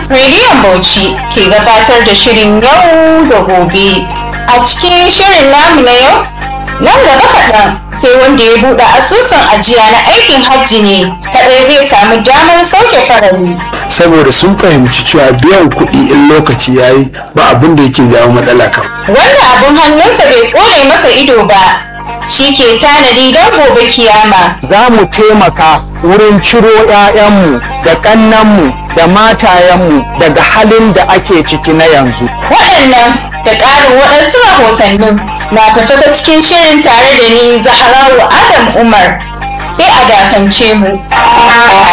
Rediyon Bauchi ke gabatar da shirin yau da gobe. A cikin shirin namu na yau, nan gaba kaɗan sai wanda ya buɗe asusun ajiya na aikin hajji ne kaɗai zai samu damar sauke farali. saboda sun fahimci cewa biyan kuɗi in lokaci ya yi ba abin da yake jawo matsala kan Wanda abin hannunsa bai tsone masa ido ba, shi ke tanadi don gobe kiyama. za mu taimaka wurin ciro 'ya'yanmu da ƙannanmu da matayenmu daga halin da ake ciki na yanzu. Waɗannan da ƙarin waɗansu rahotannin na tafi ta cikin shirin tare da ni Zahrawu Adam Umar sai a dakance mu.